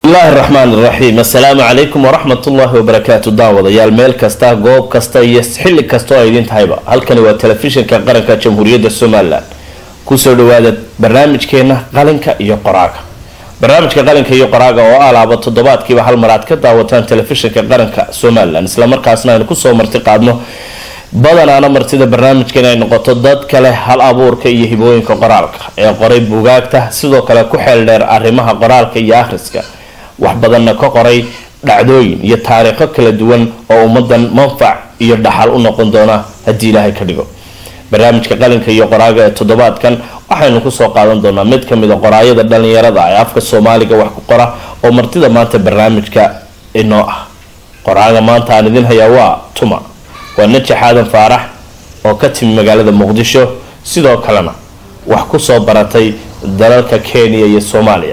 bismillaahi raxmaan iraxiim assalaamu calaykum waraxmat ullaahi wabarakaatu daawadayaal meel kasta goob kasta iyo xilli kasta oo ay idin tahayba halkani waa telefishinka qaranka jamhuuriyadda somalilan kusoo dhawaada barnaamijkeena qalinka iyo qoraaga barnaamijka qalinka iyo qoraaga oo alaaba toddobaadkiiba hal mar aad ka daawataan telefishinka qaranka somalilan islamarkaasna aynu kusoo marti qaadno badanaana martida barnaamijkan ay noqoto dad kale hal abuurka iyo hibooyinka qoraalka ee qoray buugaagta sidoo kale ku xeel dheer arrimaha qoraalka iyo akhriska wax badanna ka qoray dhacdooyin iyo taariikho kala duwan oo ummadan manfac iyo dhaxal u noqon doona haddii ilaahay ka dhigo barnaamijka qalinka iyo qoraaga ee toddobaadkan waxaynu kusoo qaadan doonaa mid kamid a qoraayada dhalinyarada ee afka soomaaliga wax ku qora oo martida maanta barnaamijka inoo ah qoraaga maanta aan idin hayaa waa tuma waa najax aadan faarax oo ka timi magaalada muqdisho sidoo kalena wax kusoo baratay dalalka kenya iyo soomaaliya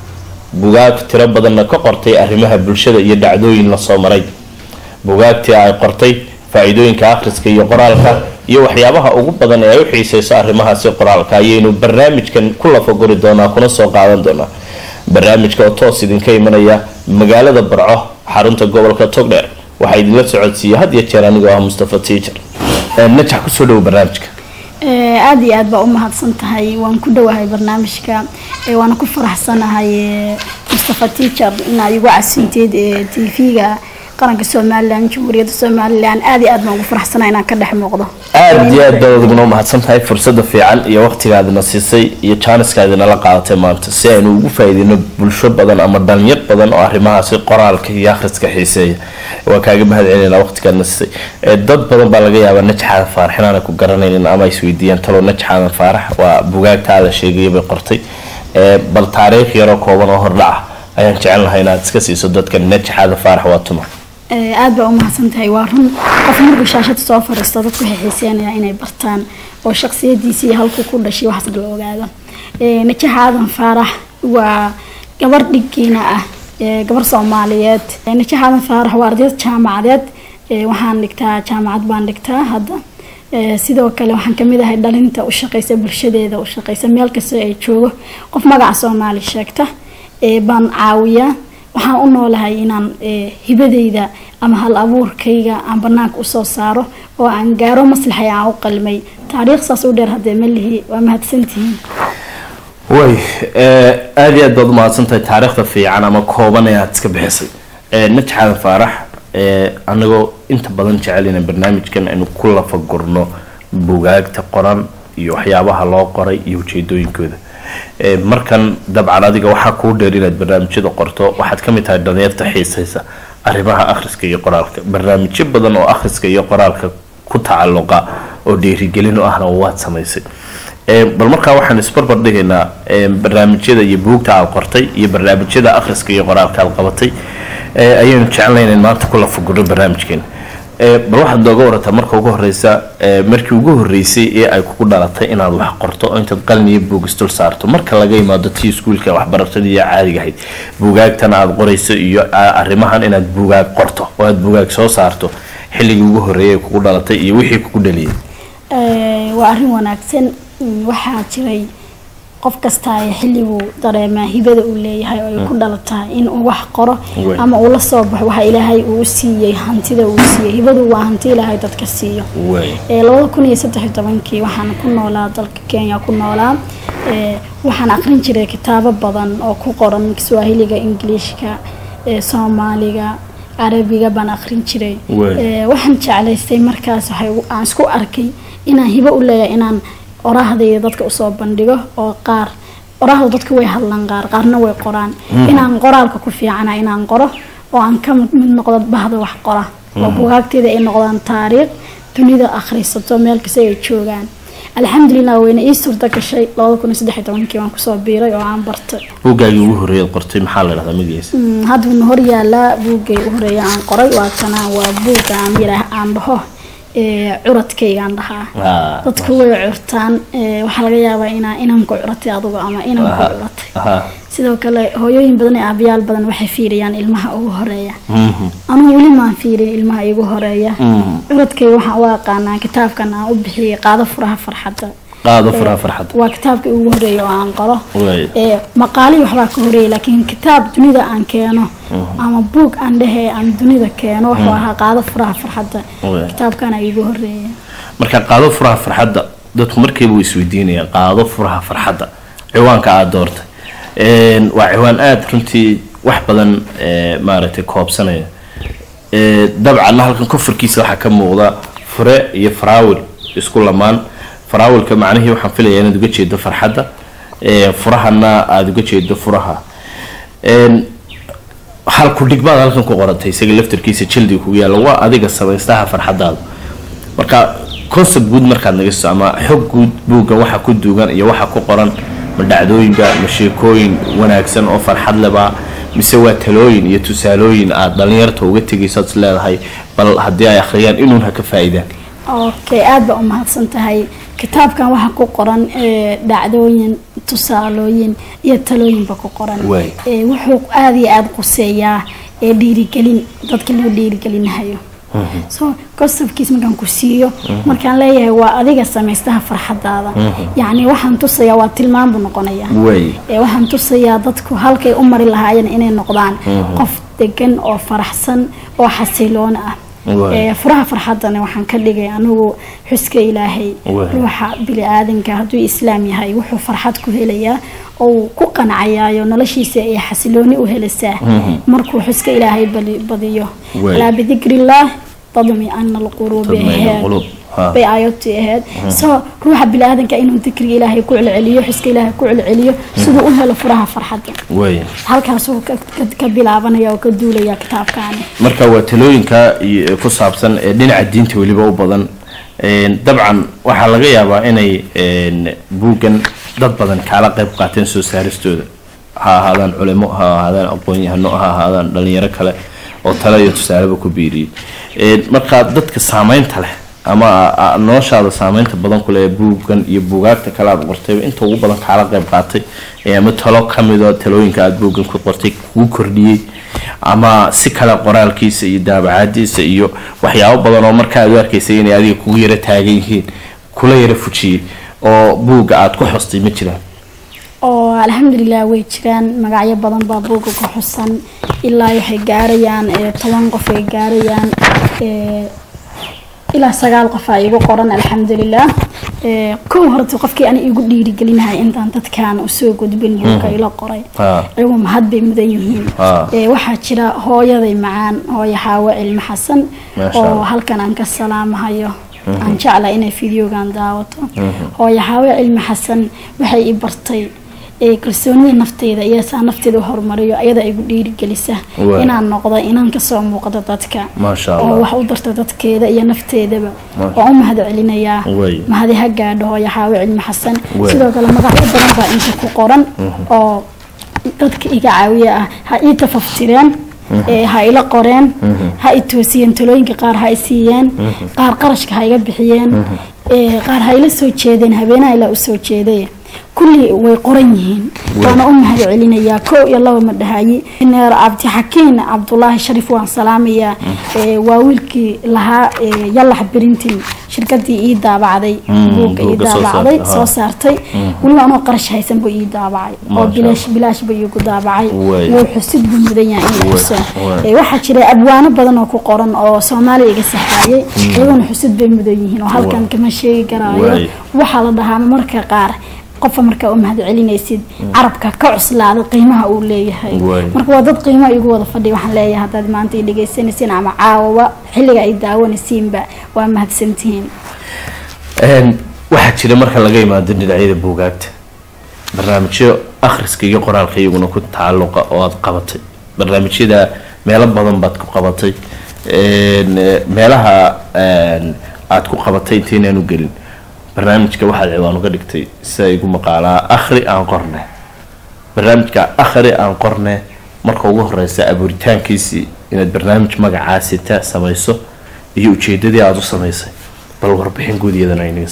bugaag tiro badanna ka qortay arrimaha bulshada iyo dhacdooyin lasoo maray bugaagtii ay qortay faa-iidooyinka akhriska iyo qoraalka iyo waxyaabaha ugu badan ee ay u xiiseyso arrimahaasi qoraalka ayaynu barnaamijkan ku lafaguri doonaa kuna soo qaadan doonaa barnaamijka oo toos idinka imanaya magaalada barco xarunta gobolka togdheer waxaa idinla socodsiiya had iyo jeer anigoo ah mustafa tiijar najax kusoo dhawo barnaamijka aada iyo aad baa u mahadsan tahay waan ku dhowahay barnaamijka waana ku faraxsanahay mustafa tiijar inaa igu casinteed t v-ga qaranka somalilan jamhuuriyadda somalilan aada iyo aad baan ugu faraxsanahay inaan ka dhex muuqdo aada iyo aad baad adiguna umahadsan tahay fursada fiican iyo waqtigaadina siisay iyo jaaniskaadinala qaadatay maanta si aynu ugu faa-iideyno bulsho badan ama dhalinyar badan oo arrimahaasi qoraalka iyo akhriska xiiseeya waa kaaga mahad celinaa waqtigaadna siisay dad badan baa laga yaabaa najxaadan faarax inaana ku garanaynin ama isweydiiyaan talo najxaadan faarax waa bugaagta aada sheegaya bay qortay bal taariikh yaroo kooban oo hordhaca ayaan jecel lahay inaad iska siiso dadka najxaadan faarax waa tuma aada baa u mahadsan tahay waa run qof markuu shaashada soo fariisto dadku waxay xiiseenayaan inay bartaan oo shaqsiyadiisa iyo halkuu ku dhashay waxaas la ogaado najax aadan faarax waa gabar dhiggiina ah gabar soomaaliyeed najax aadan faarax waa ardayad jaamacadeed waxaan dhigtaa jaamacad baan dhigtaa hadda sidoo kale waxaan kamid ahay dhalinta u shaqeysa bulshadeeda u shaqeysa meel kasta ay joogo qof magaca soomaali sheegta baan caawiyaa waxaan u noolahay inaan hibadeyda ama hal abuurkayga aan banaanka usoo saaro oo aan gaaro maslaxay aan u qalmay taariikh saas u dheer haddee malihi waa mahadsantihiin way aada iyo aad baad umahadsantahay taariikhda fiican ama kooban ee aada iska bixisay najxaadan faarax anagoo inta badan jecel inaan barnaamijkan aynu ku lafagurno bugaagta qoran iyo waxyaabaha loo qoray iyo ujeedooyinkooda markan dabcan adiga waxaa kuu dheer inaad barnaamijyada qorto waxaad kamid tahay dhalinyarta xiiseysa arrimaha akhriska iyo qoraalka barnaamijyo badan oo akhriska iyo qoraalka ku tacaluqa oo dhiirigelin u ahna waad samaysay bal markaa waxaan isbarbar dhigaynaa barnaamijyada iyo buugta aad qortay iyo barnaamijyada akhriska iyo qoraalka aad qabatay ayaynu jecelnayn in maanta ku lafagurno barnaamijkeena bal waxaad nooga warataa marka ugu horeysa markii ugu horeysay ee ay kugu dhalatay inaad wax qorto oo intaad qalin iyo buug isdul saarto marka laga yimaado tii iskuulka waxbarashada iyo caadiga ahayd buugaagtan aada qorayso iyo arrimahan inaad buugaag qorto oo aada buugaag soo saarto xilligii ugu horeeyay ay kugu dhalatay iyo wixii kugu dhaliyay waa arrin wanaagsan waxaa jiray qof kasta ee xilliguu dareemaa hibada uu leeyahay oo ay ku dhalataa in uu wax qoro ama uu la soo baxo waxa ilaahay uu siiyey hantida uu siiyey hibadu waa hanti ilaahay dadka siiyo labada kun iyo saddexiyo tobankii waxaan ku noolaa dalka kenya ku noolaa waxaan aqrin jiray kitaabo badan oo ku qoran kiswaahiliga ingiliishka soomaaliga carabiga baan aqrin jiray waxaan jeclaystay markaas aan isku arkay inaan hibo u leeyahay inaan orahdayda dadka usoo bandhigo oo qaar oraahda dadka way hadlaan qaar qaarna way qoraan inaan qoraalka ku fiicana inaan qoro oo aan ka mid noqdo bahda wax qora oo bugaagteeda ay noqdaan taariikh dunida akhrisato meel kasta ay joogaan alxamdulilah wayna ii suurta gashay labada kun iyo saddex tobankii waan kusoo biiray oo aan bartay buuggaagii ugu horreeyaad qortay maxaa la dhahdaa magaciisa haddana hor yaalaa buuggay u horeeya aan qoray waatana waa buugga aan yidhaah aan dhaho curadkaygaan dhahaa dadku way curtaan waxaa laga yaabaa inaa inanku curatay adugu ama inanku curatay sidoo kale hooyooyin badan ee aabayaal badan waxay fiiriyaan ilmaha ugu horeeya anugu weli maan fiirin ilmaha igu horeeya curadkay waxaan u aqaanaa kitaabkan aan u bixiyay qaado furaha farxadda qaado furaha farxadda waa kitaabkii ugu horeeyay oo aan qoro Waay. ee maqaalihii waxbaa ka horeeyay laakiin kitaab dunida aan keeno ama buug aan dhehe aan dunida keeno wuxuu ahaa qaado furaha farxadda Waay. kitaabkana igu horeeyay marka qaado furaha farxadda dadku markiiba way isweydiinayaan qaado furaha farxadda ciwaanka aada doortay Een, waa ciwaan aada runtii wax badan ee, maaragtay koobsanaya Ee, dabcan halkan kufurkiisa waxaa ka muuqda fure iyo faraawil isku lamaan faraawilka macnihii waxaan filayaa inaad uga jeedo farxadda Ee, furahana aada uga jeedo furaha Een, hal kudhig baad halkan ku qorantay isaga laftarkiisa jildiga kugu yaalla waa adiga samaystaha farxadaada marka concept guud markaad naga siiso ama xog guud buugga waxa ku duugan iyo waxa ku qoran ma dhacdooyinba ma sheekooyin wanaagsan oo farxad leba mise waa talooyin iyo tusaalooyin aad dhalinyarta uga tegayso aad is leedahay bal haddii ay akhriyaan inuun ha ka faa'iidaan okay aada baa u mahadsan tahay kitaabkan waxaa ku qoran ee, dhacdooyin tusaalooyin iyo talooyinba ku qoran Waay. Ee, wuxuu aada iyo aada quseeyaa ee dhiirigelin dadka loo dhiirigelinayo so kosabkiis markaan ku siiyo markaan leeyahay waa adiga samaystaha farxadaada yacni waxaan tusayaa waa tilmaan buu noqonayaa way ee waxaan tusayaa dadku halkay u mari lahaayeen inay noqdaan qof degan oo faraxsan oo xasiloon ah Waay. ee furaha farxadana waxaan ka dhigay anigu xuska ilaahay Waay. ruuxa bili-aadanka hadduu islaam yahay wuxuu farxad ku helayaa oo uu ku qancayaayo noloshiisa ay xasilooni u helisaa markuu xuska ilaahay bali- badiyo Waay. alaa bidikrillaah tadmi ana alquruubi Tadma'innu aheed alquluub. Ha. bay aayadtii ahayd so ruuxa bili-aadanka inuu dikriga ilaahay ku celceliyo xuska ilaahay ku celceliyo siduu u helo furaha farxadda way halkaasuu ka- ka- ka bilaabanaya oo ka duulaya kitaabkaani marka waa talooyinka iyo- ku saabsan ee dhinaca diinta weliba u badan Een, dabcan waxaa laga yaabaa inay een, buuggan dad badan kaala qayb qaateen soo saaristooda ha ahaadaan culimo ha ahaadaan aqoon-yahano ha ahaadaan dhalinyaro kale oo tale iyo tusaaleba ku biiriyey Een, marka dadka saameynta leh ama a- a- noloshaada saameynta badan ku leh ee buuggan iyo buugaagta kale aad qortayba inta ugu badan kaala qayb qaatay ee ama talo ka midoo talooyinka aad buuggan ku qortay kugu kordhiyey ama si kale qoraalkiisa iyo daabacaadiisa iyo waxyaabo badan oo markaa aad u arkaysay inay adiga kugu yara taagan yihiin kula yara fujiyey oo buugga aad ku xostay ma jiraan oo alxamdulilah way jiraan magacyo badan baa buugga ku xusan ilaa waxay gaarayaan ee, toban qof ay gaarayaan ee, ilaa sagaal qof aa igu qoran alxamdulilah Ee, kow horta qofkii ani igu dhiirigelinahay intaan dadkaan usoo gudbin buugga ila qoray Ha. iyagu mahad bay mudan yihiin Ha. Ee, waxaa jira hooyaday macaan hooyo xaawo cilmi xasan Masha oo Allah. halkan aan ka salaamahayo aan jeclahay inay fideogan daawato hooyo xaawo cilmi xasan waxay i bartay ee kalsoonida nafteyda iyo saa nafteeda u horumariyo ayada igu dhiirigelisa Waay. inaan noqdo inaan kasoo muuqdo dadka Masha oo Allah. wax u darta dadkeeda iyo nafteedaba Masha- waan u mahad celinayaa Waay. mahadi ha gaadho hooyo xaawo cilmi xasan Waay. sidoo kale magacyo badan baa inta ku qoran oo dadka iga caawiya ah ha ii tafaftireen ee ha ila qoreen ha i toosiyeen talooyinka qaar ha i siiyeen qaar qarashka ha iga bixiyeen ee qaar ha ila soo jeedeen habeenaha ilaa u soo jeeday kulli way qoran yihiin waana u mahad celinayaa kow iyo laba ma dhahayi neer cabdixakiin cabdulaahi sharif waan salaamayaa ee waa wiilkii lahaa ee yalax berintin shirkadii ii daabacday buugga ii buugga soo daabacday saartay, soo ha. saartay weliba anoo qarash haysan buu ii daabacay oo Masha bilaash bilaash buu iigu daabacay Waay. wuu xusid buu mudan yahay in la Waay, xuso waay. Ee, waxaa jira abwaano badan oo ku qoran oo soomaaliya iga saxaayay iyaguna xusid bay mudan yihiin oo halkan Waay. kama sheegi karaayo Waay. waxaa la dhahaa marka qaar qofka markaa u mahad celinaysid carabka ka cuslaada qiimaha uu leeyahay Waay. marka waa dad qiimo igu wada fadhiya waxaan leeyahay haddaad maanta i dhegaysanaysiin ama caawaba xilliga ay daawanaysiinba waa mahadsantihiin Een, waxaa jira marka laga imaado dhinacyada buugaagta barnaamijyo akhriska iyo qoraalka iyaguna ku tacalluqa oo aad qabatay barnaamijyada meelo badan baad ku qabatay Een, eh, meelaha een, aad ku qabatay intaynaanu gelin barnaamijka waxaad ciwaan uga dhigtay sida igu maqaalaa akhri aan qorne barnaamijka akhri aan qorne marka ugu horeysa abuuritaankiisii inaad barnaamij magacaasita samayso iyo ujeedadii aada u samaysay bal warbixin guud iyadana inaga sii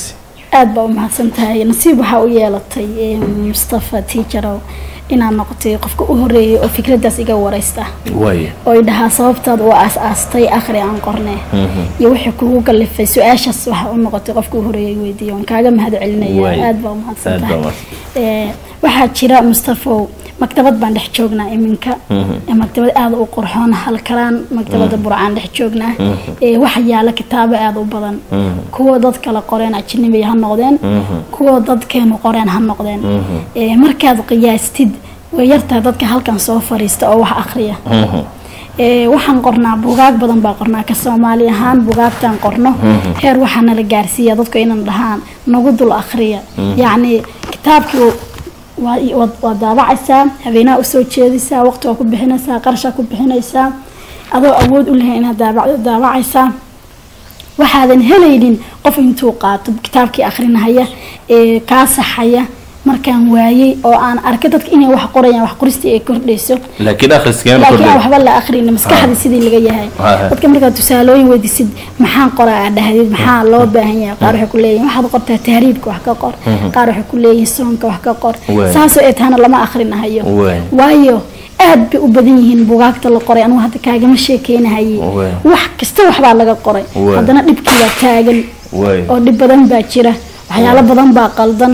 aada baa u mahadsan tahay nasiib waxaa u yeelatay eh, mustafa tiijarow inaad noqotay qofka u horeeyay oo fikraddaas iga wareysta waay oo i dhahaa sababtaad u aas-aastay akhri aan qorne iyo wixii kugu kalifay su-aashaas waxa u noqotay qofka u horeeyay weydiiyo waan kaaga mahad Waay. celinaya aada baa u mahadsan Aad baa tahay mahadsan. Eh, waxaa jira mustafow maktabad baan dhex joognaa iminka Eh, maktabad aada u qurxoon halkalaan maktabada burcaan dhex joognaa Eh, waxa yaala kitaabo aada u badan kuwa dad kale qoreen ajnabi ha noqdeen kuwa dadkeenu qoreen ha noqdeen Eh, markaad qiyaastid way yartahay dadka halkan soo fariista oo wax akhriya Eh, waxaan qornaa bugaag badan baa qornaa ka soomaali ahaan bugaagtaan qorno heer waxaa nala gaarsiiya dadku inan dhahaan nagu dul akhriya yacni kitaabkii waa waad- waad daabacaysaa habeenaha usoo jeedaysaa waqti waa ku bixinaysaa qarashaa ku bixinaysaa adoo awood u lehay inaad daabac- daabacaysaa waxaadan helaynin qof intuu qaato kitaabkii akhrinahaya ee kaa saxaya markaan waayey oo aan arkay dadka inay wax qorayaan wax qoristii ay kordhayso laakiin akhriskeen laakiin aan waxba la akhrin maskaxda sidii laga yahay Ah. dadka markaad tusaalooyin weydiisid maxaan qoraa aad dhahdid maxaa loo baahan yahay qaar waxay ku leeyihin waxaad qortaa tahriibka wax ka qor qaar waxay ku leeyihin soonka wax ka qor Waay. saasoo ay tahana lama akhrinahayo Waay. waayo aad bay u badan yihiin bugaagta la qoray anugu hadda kaagama sheekeynahaye Waay. wax kasta waxbaa laga qoray Waay. haddana dhibkii baa taagan waay oo dhib badan baa jira waxyaalo badan baa qaldan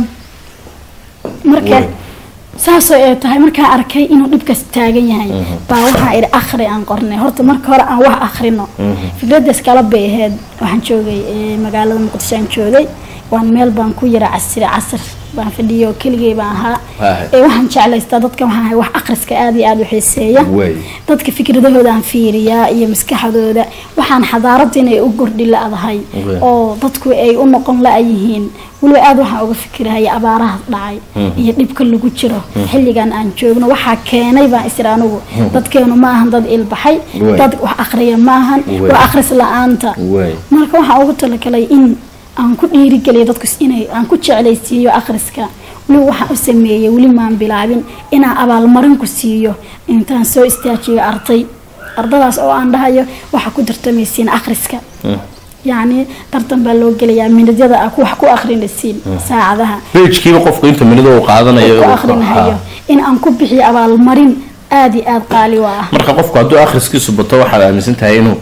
marka Waay. saasoo ay tahay markaan arkay inuu dhibkaas taagan yahay baa waxaa idhi akhri aan qornay horta marka hore aan wax akhrino fikraddaas kala bay ahayd waxaan joogay eh, magaalada muqdisho aan joogay waan meel baan ku yara casri casr baan fadhiyo keligay baan ahaa Waahay. ee waxaan jeclaystaa dadka waxaan ahay wax akhriska aada iyo aada u xiiseeya Waay. dadka fikradahooda aan fiiriyaa iyo maskaxdooda waxaan xadaarada inay u gordhi la-dahay Waay. oo dadku ay u noqon la-yihiin weliba aada waxaan uga fikirahaya abaaraha dhacay iyo dhibka lagu jiro xilligan aan joogno waxaa keenay baan isir anugu dadkeenu ma ahan dad ilbaxay Waay. dad wax akhriya ma ahan Waay. waa akhris la-aanta waay marka waxaan ugu talagalay in aan ku dhiirigeliyo dadku inay aan ku jeclaysiiyo akhriska weliba waxaan u sameeyey weli maan bilaabin inaan abaalmarin ku siiyo intaan soo istaajiyo arday ardadaas oo aan dhahayo waxaa ku tartamaysiin akhriska yacni tartan baa loo gelayaa minadyada ah wax ku akhrinaysiin saacadaha bejkiiba qofku inta minida uu qaadanayo ku uu- akhrinahayo ha. in aan ku bixiyo abaalmarin aada iyo aada qaali u ah marka qofku hadduu akhriskiisu bato waxaad aaminsan tahay inuu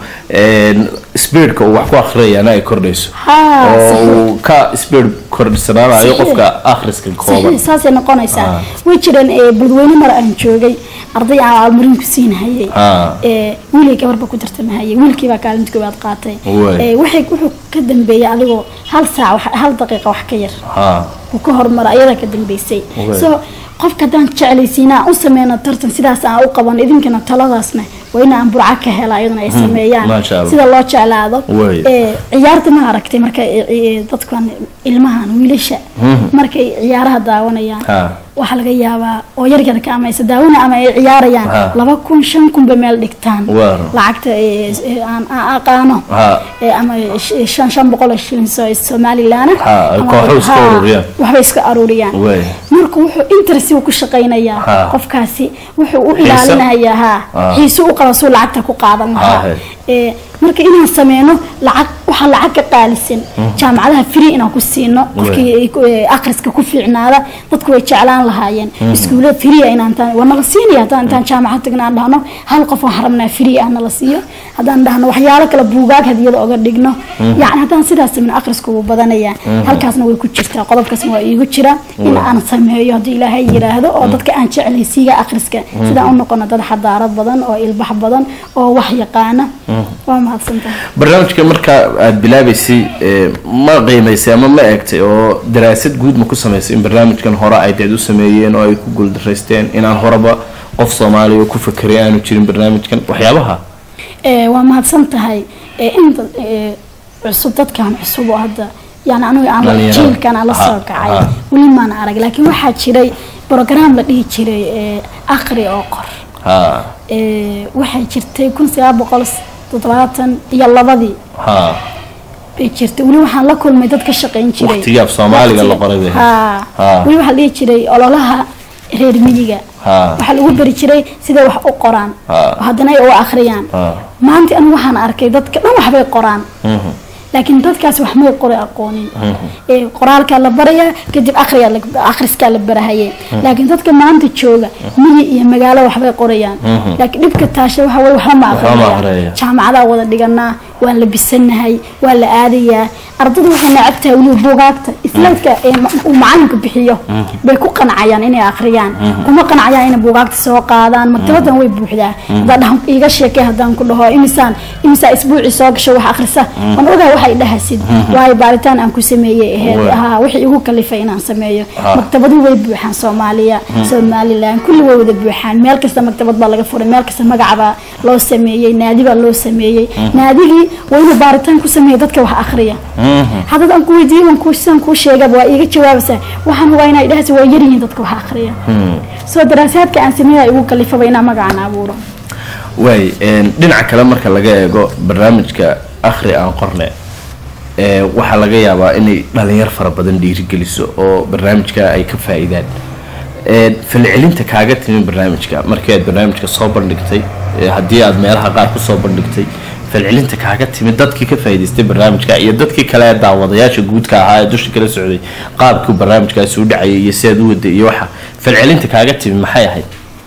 speedka uu wax ku akhriyayana ay kordhayso haa oo saxiix. uu ka speed kordhisanaanayo Saxiix. qofka akhriska kooban saxiix saasay noqonaysaa Ah. way jireen ee bulweyne mar aan joogay arday aan abaalmarin ku siinhayay Ah. ee wiilay gabarba ku tartamahayay wiilkii baa kaalinta koowaad qaatay Waay. ee waxay wuxuu ka dambeeyay adigoo hal saac wax- hal daqiiqa wax ka yar ha uu ka horumara ayadaa ka dambeysay Waay. so qofka haddaan jeclaysiina aan u sameyno tartan sidaas aan u qaban idinkana taladaasna waa in aan burca ka hela iyaduna ay sameeyaan Masha Allah. sida loo jeclaado Waay. ee ciyaarta ma aragtay marka ee, ee, dadkan ilmahan wiilasha markay ciyaaraha daawanayaan ha waxaa laga yaabaa oo yaryarka ama aysa daawana ama ay ciyaarayaan Ha. laba kun shan kunba meel dhigtaan Waar. lacagta ee, ee, aan aan aqaano ha ee, ama sh- shan shan boqol oo shilin so somalilan Ha, ay kooxo iska ururiyaan. waxbay iska aruuriyaan Waay. marka wuxuu interest ku shaqaynayaa Ha. qofkaasi wuxuu u Xiise. ilaalinayaa ha Ha. xiise u qaba suu lacagta ku qaadan Ha, lahaa he. ee, marka inaan sameyno lacag waxaa lacag ka qaalisan jaamacadaha free inaan ku siino qofkii ay ku- ee, akhriska ku fiicnaada dadku way jeclaan lahaayeen iskuulada free ah inaan taan- waa nala siinaya haddaan intaan jaamacad tagna aan dhahno hal qof waxaan rabnaa free ah nala siiyo haddaan dhahno waxyaalo kale buugaag hadiyada oga dhigno yacni haddaan sidaas sameyno akhriska wuu badanayaa halkaasna way ku jirtaa qodobkaasna waa iigu jira in aan sameeyo haddii ilaahay yiraahdo oo dadka aan jeclaysiiga akhriska sidaan u noqono dad xadaarad badan oo ilbax badan oo wax yaqaana waa mahadsantahay barnaamijka marka aada bilaabaysay ee, ma qiimaysay ama ma eegtay oo daraasad guud ma ku samaysay in barnaamijkan hore ay dad u sameeyeen oo ay ku guuldaraysteen inaan horeba qof soomaaliya oo ku fakeray aanu jirin barnaamijkan waxyaabaha Ee, waa mahadsan tahay ee, inta ee, cusub dadkan cusub oo hadda yani anigu aan Dhalinyarada. jiilkan aan la Ha, soo kacay ha. weli maan arag laakiin waxaa jiray program la dhihi jiray ee, akhri oo qor ha Ee, waxay jirtay kun sagaal boqol toddobaatan iyo labadii ha bay jirtay weli waxaan la kulmay dad ka shaqayn jiray Waqtigii af Soomaaliga la qoray bay ahayd. ha Ha. weli waxaa la dhihi jiray ololaha reer miyiga ha waxaa lagu bari jiray siday wax u qoraan Ha. oo haddana ay u akhriyaan ha maanta anigu waxaan arkay dadka dhan waxbay qoraan mhm. laakiin dadkaas wax may qori aqoonin ee qoraalkaa la barayaa kadib akhriyaa la- akhriskaa la barahaye laakiin dadka maanta jooga miyi iyo magaalo waxbay qorayaan laakiin dhibka taasha waxa weye waxba ma Waxba ma aqrinayaan aqrinaya. jaamacadaa wada dhiganaa waan la bisanahay waa la aadayaa ardada waxay necab tahay weliba buugaagta islaydka ee ma- uu macalinka bixiyo bay ku qancayaan inay akhriyaan kuma qancayaan inay buugaagta soo qaadaan maktabadan way buuxdaa haddaan dhaho iiga sheekay haddaan ku dhaho imisaan imisaa isbuuci soo gasho wax akhrisa waan ogahay waxay dhahasid waayo baaritaan aan ku sameeyey aheyd Waa. haa wixii igu kalifay inaan sameeyo Ha. maktabadu way buuxaan soomaaliya somalilan kulli way wada buuxaan meel kasta maktabad baa laga furay meel kasta magacbaa loo sameeyey naadi baa loo sameeyey naadigii waa inuu baaritaan ku sameeya dadka wax akhriya haddad aan ku weydiiyo waan kuu sidaan kuu sheegaba waa iiga jawaabaysaa waxaan waa inay dhahaysa waa yaryihiin dadka wax akhriya soo daraasaadka aan sameeya igu kalifaba inaan magacaan abuuro waay een, dhinaca kale marka laga eego barnaamijka akhri aan qorne ee, waxaa laga yaabaa inay dhalinyar fara badan dhiirigeliso oo barnaamijka ay ka faa-iidaan Een, falcelinta kaaga timi barnaamijka markii aad barnaamijka soo bandhigtay ee, haddii aad meelaha qaar kusoo bandhigtay falcelinta kaaga timi dadkii ka faa'iidaystay barnaamijka iyo dadkii kale ee daawadayaasha guudka ahaa ee dusha kala socday qaabkii barnaamijkaasi u dhacayay iyo si aad u waday iyo waxa falcelinta kaaga timi maxay ahayd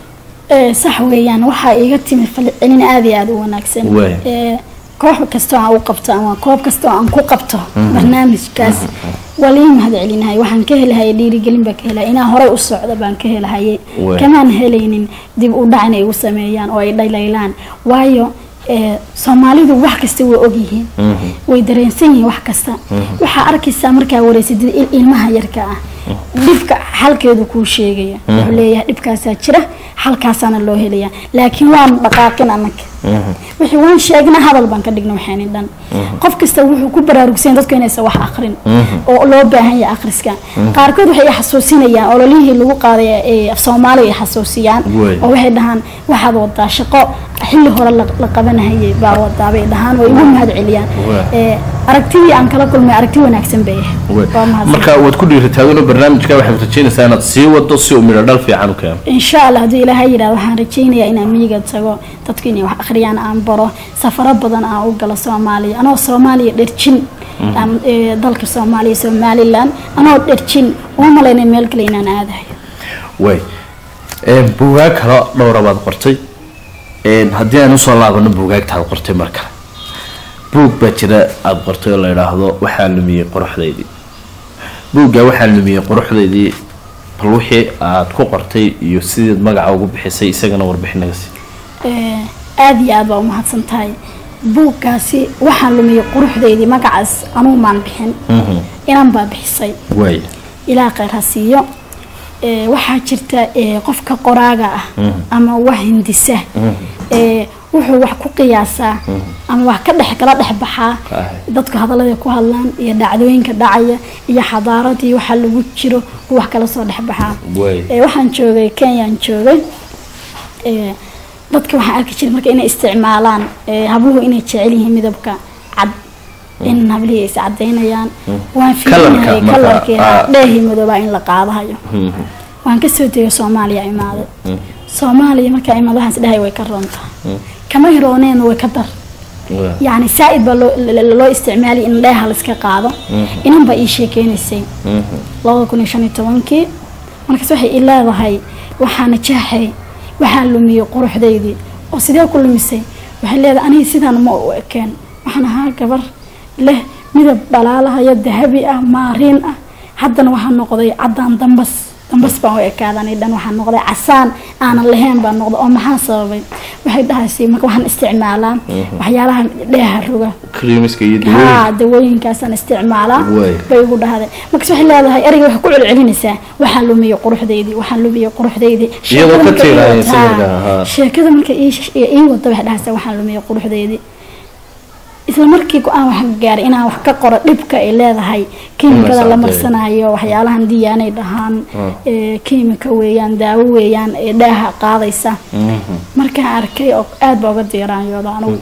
Ee, sax weeyaan waxaa iiga timi falcelin aad iyo aad u wanaagsan Waay. Ee, koox kastoo aan u qabto ama koob kastoo aan ku qabto barnaamijkaas waa lii mahad celinahay waxaan ka helahayay dhiirigelin baan ka helaya inaan horey u socdo baan ka helahayay Waay. kamaan helaynin dib u dhac inay igu sameeyaan oo ay dhalaylaan waayo ee, soomaalidu wax kasta way ogyihiin way dareensan yihiin wax kasta waxaa arkaysaa markaa wareysadid il- ilmaha yarka ah dhibka xalkeedu kuu sheegaya wuxuu leeyahay dhibkaasaa jira xalkaasaana loo helaya laakiin waan dhaqaaqin annaga wixii waan sheegna hadal baan ka dhigna waxayni dhan qof kasta wuxuu ku baraarugsan dadku inaysan wax akrin oo loo baahan yahay akhriska qaarkood waxay i xasuusinayaan ololihii lagu qaaday ee af soomaaliga ay xasuusiyaan Way. oo waxay dhahaan waxaad wadaa shaqo xilli hore la la qabanahayay baa wadaa bay dhahaan way igu mahad celiyaan Way. Ee, aragtidii aan kala kulmay aragti wanaagsan bay ahayd waa mahadsan marka waad ku dhiiritaagano barnaamijka waxaad rajeynaysaa inaad sii wado si uu midho dhal fiican u keeno insha allah hadduu ilaahay yidhahdo waxaan rajaynayaa inaan miyiga tago dadku inay wax akhriyaan aan baro safaro badan aan u galo soomaaliya anoo soomaaliya dherjin aan, ee, dalka soomaaliya somalilan anoo dherjin uma malaynay meel kale inaan aadahay way Een, buugaag kale dhowra baad qortay Een, haddii aan usoo laabano buugaagtaad qortay mar kale buug baa jira aada qortay oo la idhaahdo waxaa lumiyey quruxdaydii buugga waxaa lumiyey quruxdaydii bal wixii aad ku qortay iyo sideed magaca ugu bixisay isagana warbixin naga sii Ee, aad iyo aad baa umahadsan tahay buuggaasi waxaan lumiyey quruxdeydii magacaas anugu maan bixin inaan baa bixisay waay ilaa kheyr ha siiyo Ee, waxaa jirta ee, qofka qoraaga ah ama wax hindisa ee, wuxuu wax ku qiyaasaa ama wax ka dhex kala dhex baxaa Ah. dadku hadallada ku hadlaan iyo dhacdooyinka dhacaya iyo xadaaradii waxa lagu jiro uu wax kala soo dhex baxaa Waay. Ee, waxaan joogay kenyaan joogay Ee, dadka waxaan arki jiray marka inay isticmaalaan ee, habluhu inay jecel yihiin midabka cad in hablihii ay is cadaynayaan waan Kalarka fiirinahay marka, kalarkeeda ah. dheehii madoobaa in la qaadahayo waan kasoo degay soomaaliya imaaday soomaaliya markaa imaad waxaan isdhahay way ka roontaa kama hirooneen way ka dar yacni saa-id baa loo l- loo isticmaalay in dheeha la iska qaado inan baa ii sheekeynaysay labada kun iyo shan iyo tobankii markaas waxay ii leedahay waxaana jaaxay waxaan lumiyey quruxdaydii oo sidee ku lumisay waxay leedahay aniga sidaan ma u ekeen waxaan ahaa gabar leh midab dhalaalahayo dahabi ah maariin ah haddana waxaan noqday caddaan dambas dambas baan u ekaadanay dhan waxaan noqday casaan aanan lahayn baan noqday oo maxaa sababay waxay dhahaysay marka waxaan isticmaalaa waxyaalaha dheeha roga creamiska iyo haa dawooyinka dawooyinkaasaan isticmaalaa Waay. bay ugu dhahday markaas waxay leedahay ereyga waxay ku celcelinaysaa waxaan lumiyey quruxdaydii waxaan lumiyey quruxdaydii Iyadoo ka Sheekada marka ii tiiraayaysa wad- markaa, haa. haa. sheekada marka ii sh- ii wada waxay dhahaysaa waxaan lumiyey quruxdaydii isla markii go-aan waxaan gaaray inaan wax ka qoro dhibka ay leedahay kiimikada la socotay. marsanayo waxyaalahan diyaanay dhahaan ee, kiimika weeyaan daawo weeyaan ee dhaaha qaadaysa markaan arkay oo aad baa uga diiraanyooda anugu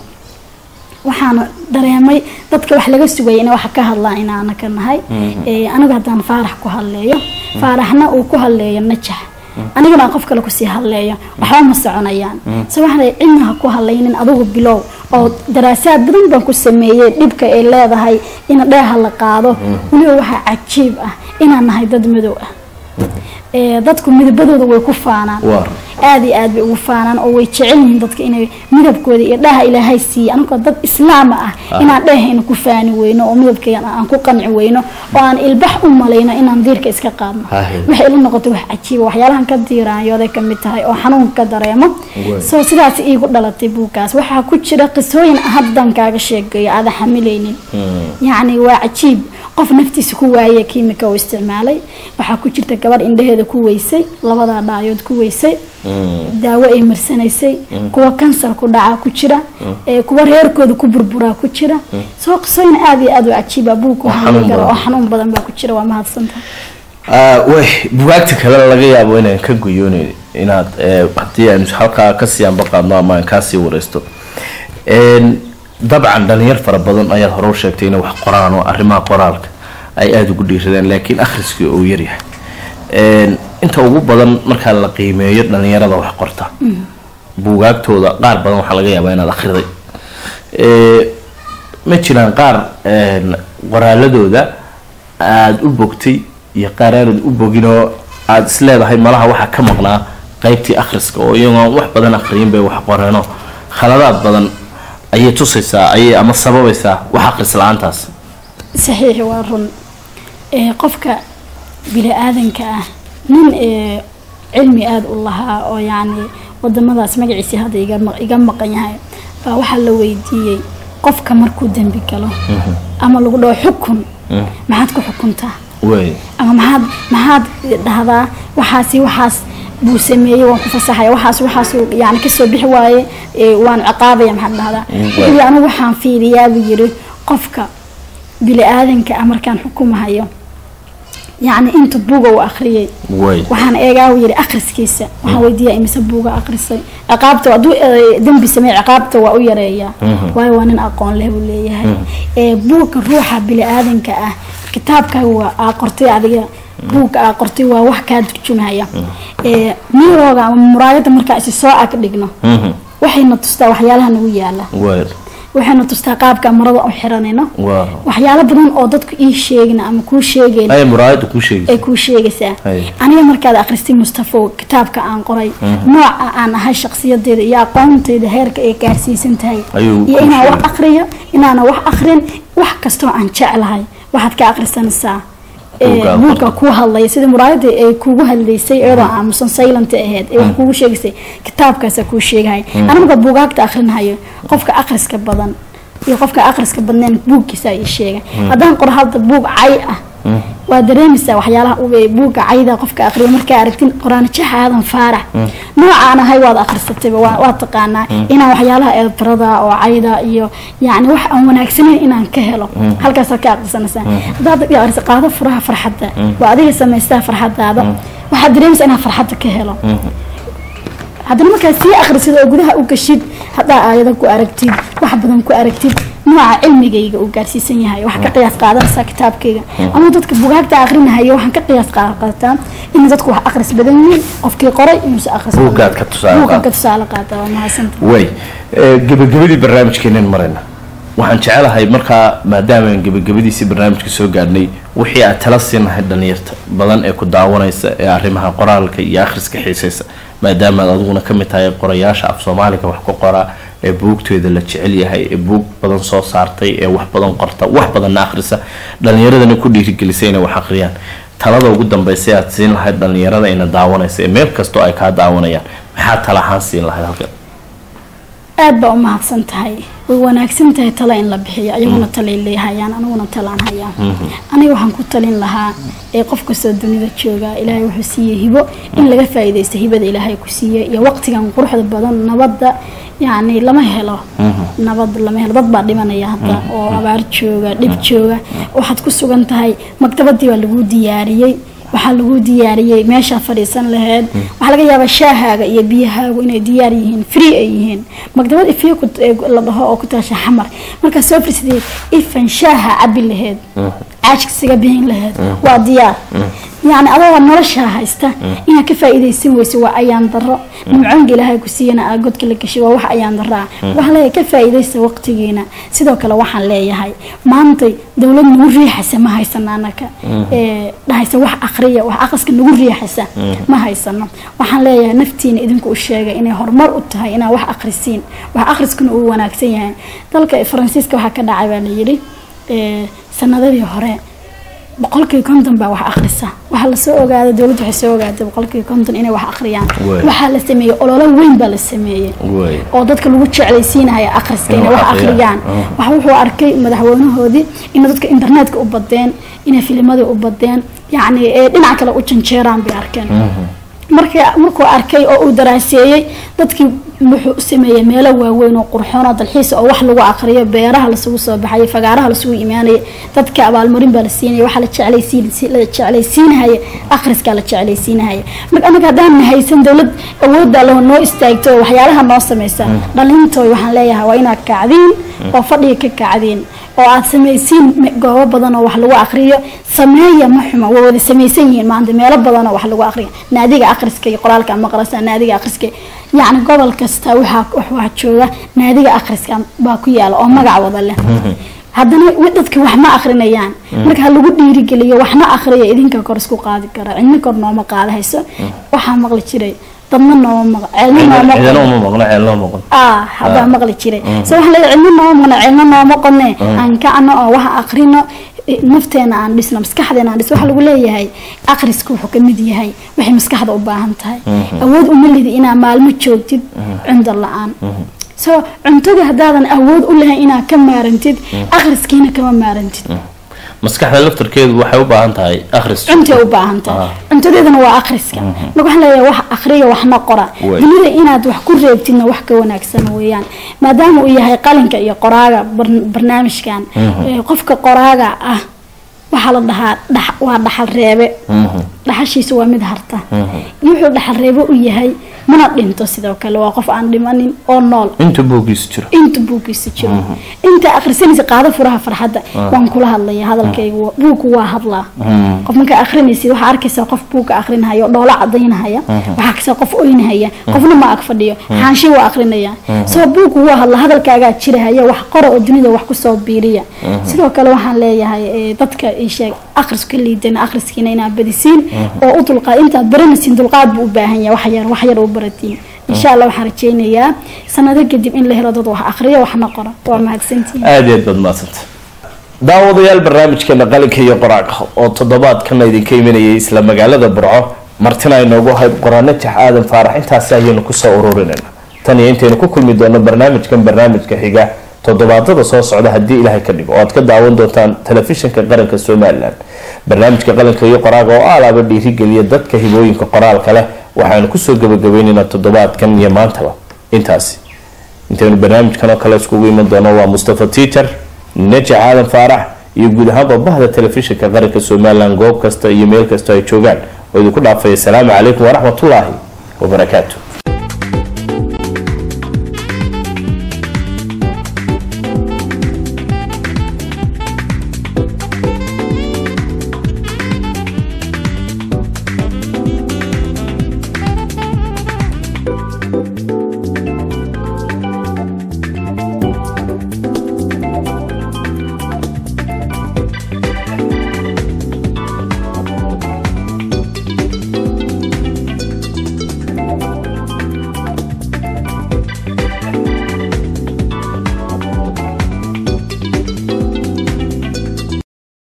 waxaan dareemay dadka wax laga sugayay inay wax ka hadlaan inaana ka nahay Ee, anigu haddaan faarax ku hadleeyo faaraxna uu ku hadleeyo najax anigana aan qof kale kusii hadleeyo waxba ma soconayaan se waxaan leeyahay cidna ha ku hadlaynin adigu bilow oo daraasaad badan baan ku sameeyey dhibka ay leedahay in dheeha la qaado weliba waxaa cajiib ah inaan nahay dad madow ah ee dadku midabadooda way ku faanaan Waar. aad iyo aad bay ugu faanaan oo way jecel yihiin dadka inay midabkooda iyo dhaha ilaahay siiya anagoo dad islaama ah inaan dhehayna ku faani weyno oo midabkeena aan ku qanci weyno oo aan ilbax u malayno inaan diirka iska qaadno Haye. waxay ila noqotay wax cajiiba waxyaalahan ka diiraanyooday ka mid tahay oo xanuunka ka dareemo Waay. soo sidaas iigu dhalatay buugkaas waxaa ku jira qisooyin haddan kaaga sheegayo aadan xamilaynin yacni waa cajiib qof naftiisa ku waayay kiimika uu isticmaalay waxaa ku jirta gabar indhaheeda ku weysay labadaa dhaayood ku weysay daawo ay marsanaysay kuwa kansar ku dhacaa ku jira ee kuwa reerkooda ku burburaa ku jira soo qisooyin aad iyo aad u cajiiba buugku Oo xanuun karo oo badan. xanuun badan baa ku jira waa mahadsantahay Ah, way bugaagta kale laga yaabo inaan ka goyoonin inaad eh, haddii aan halkaa kasii anbaqaadno ama aan kaasii wareysto Een, dabcan dhalinyar fara badan ayaad hore u sheegtay inay wax qoraan oo arrimaha qoraalka ay aada ugu dhiiradeen laakiin akhriskii uu yaryahay Een, inta ugu badan markaa la qiimeeyo dhalinyarada wax qorta buugaagtooda qaar badan waxaa laga yaabaa inaad akhriday Ee, ma jiraan qaar een, qoraaladooda aada u bogtay iyo qaar aanad u bogin oo aada is leedahay malaha waxaa ka maqnaa qaybtii akhriska oo iyagoon wax badan akhriyin bay wax qoreeno khaladaad badan ayay tusaysaa ayay ama sababaysaa wax akhris la-aantaas saxiix waa run ee qofka bini aadanka ah nin ee cilmi aada u lahaa oo yacni wadamadaas magaciisii hadda iga ma- iga maqan yahay baa waxaa la weydiiyey qofka markuu dembi galo ama lagu dhaho xukun maxaad ku xukuntaa wey ama maxaad maxaad dhahdaa waxaasi waxaas buu sameeyey waan ku fasaxaya waxaas waxaas yani kasoo bixi waaye ee, waan ciqaabaya maxaad dhahdaa wuxuu yidhi anigu waxaan fiiriyaa buu yidhi qofka bini aadanka ah markaan xukumahayo yacni inta buuga uu akhriyey wey waxaan eegaa uu yidhi akhriskiisa waxaan weydiiyaa imise buuga akhrisay ciqaabta hadduu eh, dembi sameey ciqaabta waa u yareeyaa waayo waa nin aqoon leh buu leeyahay ee buugga ruuxa bini aadanka ah kitaabkaaga waa aa qortay adiga buugga aa qortay waa wax kaa turjumaya ee mirooga ama muraayada markaa isi soo ag dhigno waxayna tustaa waxyaalaha nagu yaala wey waxayna tustaa qaabka marada u xiranayno waa waxyaalo badan oo dadku ii sheegna ama kuu sheegayn ay muraayada kuu sheegaysa ay kuu sheegaysaa Hay. aniga markaad akhristay mustafo kitaabka aan qoray nooca aan ahay shakhsiyadeeda iyo aqoontayda heerka ay gaarsiisan tahay Ayuu iyo kuu inaan wax sheegay. akhriyo inaana wax akhrin wax kastoo aan jeclahay waxaad ka akhrisanaysaa ee, Buugga aad buugga ku hadlaya sida muraayada ay kugu hadlaysay iyadoo aamusan silent ahayd ee wax kugu sheegaysay kitaabkaasa kuu sheegahay aniga marka buugaagta akhrinahayo qofka akhriska badan iyo qofka akhriska badneen buuggiisa ay sheegay haddaan qoro hadda buug cay ah waa dareemaysaa waxyaalaha ube buugga cayda qofka akhriyo markaa aragtin qoraan jax aadan faarax noocaan ahay waad akhrisatayba waa waa taqaanaa inaan waxyaalaha eedarada oo cayda iyo yacni wax aan wanaagsanayn inaan ka helo halkaasaad ka akhrisanaysaa haddaad akhriso qaado furaha farxadda waa adiga samaystaa farxadaada waxaad dareemaysaa inaan farxadda ka helo haddana markaad sii akhrisid oo gudaha u gashid haddaa aayado ku aragtid wax badan ku aragtid nooca cilmigayga uu gaarsiisan yahay waxaa ka qiyaas qaadanaysaa kitaabkayga ama dadka bugaagta akhrinahayo waxaan ka qiyaas qaadataa in dadku wax akhris badan yihiin qofkii qoray inuusa akhris badan. Buuggaad ka tusaale Buuggaad qaata. ka tusaale qaata waa mahadsanta way Eh, gebagabadii barnaamijkeenan marayna waxaan jecelahay markaa maadaama aan gebagabadiisii barnaamijka soo gaadhnay wixii aad tala siinahay dhalinyarta badan ee ku daawanaysa ee arrimaha qoraalka iyo akhriska xiisaysa maadaama aad adiguna ka mid tahay qorayaasha af soomaaliga wax ku qoraa ee buugteeda la jecel yahay ee buug badan soo saartay ee wax badan qorta wax badanna akhrisa dhalinyaradana ku dhiirigelisay inay wax akhriyaan talada ugu dambaysa aad siin lahayd dhalinyarada ina daawanaysa ee meel kastoo ay kaa daawanayaan maxaa tala ahaan siin lahayd halkan aad baa u mahadsan tahay way wanaagsan tahay tala in la bixiyo ayaguna talay leehayaan aniguna talaan hayaa aniga waxaan ku talin lahaa ee qof kastoo dunida jooga ilaahay wuxuu siiyey hibo in laga faa'iidaysto hibada ilaahay ku siiyey iyo waqtigan quruxda badan nabadda yacni lama helo nabad lama helo dad baa dhimanaya hadda oo abaar jooga dhib jooga waxaad ku sugan tahay maktabadii baa lagu diyaariyey waxaa lagu diyaariyey meeshaa fadhiisan laheyd waxaa laga yaabaa shaahaaga iyo biyahaagu inay diyaar yihiin free ay yihiin maktabad ifiyo ku- ee la dhaho oo ku taasha xamar markaa soo fadhiisatay ifan shaaha cabi laheyd caajkasiga bihin laheyd waa diyaar yacni adagoo noloshaa haysta inaad ka faa'iidaysan weyso waa ayaan daro nimcoonka ilaahay ku siiyana aa godka la gashay waa wax ayaan daro ah waxaan leeyahay ka faa'iidaysta waqtigiina sidoo kale waxaan leeyahay maantay dowlad nagu riixaysa ma haysano anaka ee dhahaysa wax aqriya wax aqriska nagu riixaysa ma haysano waxaan leeyahay naftiina idinku u sheegay inay horumar u tahay inaad wax aqrisiin wax aqriskuna uu wanaagsan yahay dalka faransiiska waxaa ka dhacay baa la yidhi ee sanadadii hore boqolkii konton baa wax akhrisa waxaa lasoo ogaaday dowladda waxay soo ogaaday boqolkii konton inay wax akhriyaan Waay. waxaa la sameeyey ololo weyn baa la sameeyey Waay. oo dadka lagu jeclaysiinaya akhriska Inay inay wax wax akhriyaan. akhriyaan wax wuxuu arkay madaxweynahoodii inay dadka internetka u badeen inay filimadii u badeen yacni ee dhinac kale u janjeeraan bay arkeen marka markuu arkay oo uu daraaseeyey dadkii wuxuu u sameeyey meelo waaweyn oo qurxoon oo dalxiis oo wax lagu aqriyo beeraha lasugu soo baxay fagaaraha lasugu imaanayay dadka abaalmarin baa la siinaya waxaa la jeclaysiin la jeclaysiinahaya akhriskaa la jeclaysiinahaya marka anaga haddaan haysan dowlad awoodda loo noo istaagto oo waxyaalaha noo sameysa dhalintooy waxaan leeyahay waa inaad kacdiin oo fadhiga ka kacdiin oo aad samaysiin me- goobo badan oo wax lagu aqriyo sameeya ma xuma waa wada samaysan yihiin maanta meelo badan oo wax lagu aqriyo naadiga akhriska iyo qoraalka maqrasa naadiga akhriska yacni gobol kasta waxaa waxaa jooga naadiga akhriska baa ku yaala oo magac wada leh haddana wi- dadka wax ma akrinayaan marka ha lagu dhiirigeliyo waxna akhriya idinka kor isku qaadi kara cidna kor nooma qaada hayso waxaa maqli jiray dadna nooma maql ceelna nooma cidana qodno. uma maqno ceelna uma maqno ah hadaa maqli jiray so waxaa leeyahay cidna nooma maqno ceelna nooma qodne aan kacno oo wax akrino eh, nafteena aan dhisno maskaxdeena aan dhisno waxaa lagu leeyahay akhriska wuxuu ka mid yahay waxay maskaxda u baahan tahay awood uma lidi inaa maalmo joogtid cunto la-aan so cuntada haddaadan awood u lahayn inaad ka maarantid akhriskiina kama maarantid maskaxda laftarkeedu waxay u baahan tahay akhris cuntay u baahan tahay cuntadeedana waa akhriska marka waxaan leeyahay wax akhriya waxna qora Way. dunida inaad wax ku reebtidna wax ka wanaagsan weeyaan maadaama uu yahay qalinka iyo qoraaga bar- barnaamijkan ee, qofka qoraaga ah waxaa la dhahaa dhax- waa dhaxal reebe dhaxashiisu waa mid harta wuxuu dhaxal reebe u yahay mana dhinto sidoo kale waa qof aan dhimanin oo nool inta buugiisu jiro inta buuggiisa jiro inta akhrisanaysa qaado furaha farxadda waan kula hadlaya hadalkaygu buugku waa hadlaa qof markaa akhrinaysid waxaa arkaysaa qof buugka akhrinahaya oo dhoola cadaynahaya waxaa arkaysaa qof oynahaya qofna ma ag fadhiyo xaanshe waa akhrinaya soo buugku waa hadla hadalkaagaa jirahaya wax qora oo dunida wax kusoo biiriya sidoo kale waxaan leeyahay eh, dadka ii sheeg akhrisku ka liidana akhriskiina inaad badisiin oo u dulqaad intaad baranaysiin dulqaad buu u baahan yahay wax yar wax yar u baratiin insha allah waxaan rajaynayaa sanado kadib in la helo dad wax akhriya waxna qora waa mahadsantihiin aada iyo aad baad mahadsanta daawadayaal barnaamijkeena qalinka iyo qoraalka oo toddobaadkana idinka imanayay isla magaalada burco martina aynoogu ahayd qoraano jax aadan faarax intaasi ayaynu kusoo ururinayna tan iyo intaynu ku kulmi doono barnaamijkan barnaamijka xiga toddobaadada soo socda haddii ilaahay ka dhigo oo aad ka daawan doontaan telefishinka qaranka somalilan barnaamijka qalinka iyo qoraalka oo aalaaba dhiirigeliya dadka hibooyinka qoraalka leh waxaanu kusoo gabagabaynaynaa toddobaadkan iyo maantaba intaasi intaynu barnaamijkan oo kale iskugu iman doono waa mustafa teacher neja aadan faarax iyo guud ahaanba bahda telefishinka qaranka somalilan goob kasta iyo meel kasta ay joogaan oo idinku dhaafaya asalaamu calaykum waraxmatullaahi wabarakaatu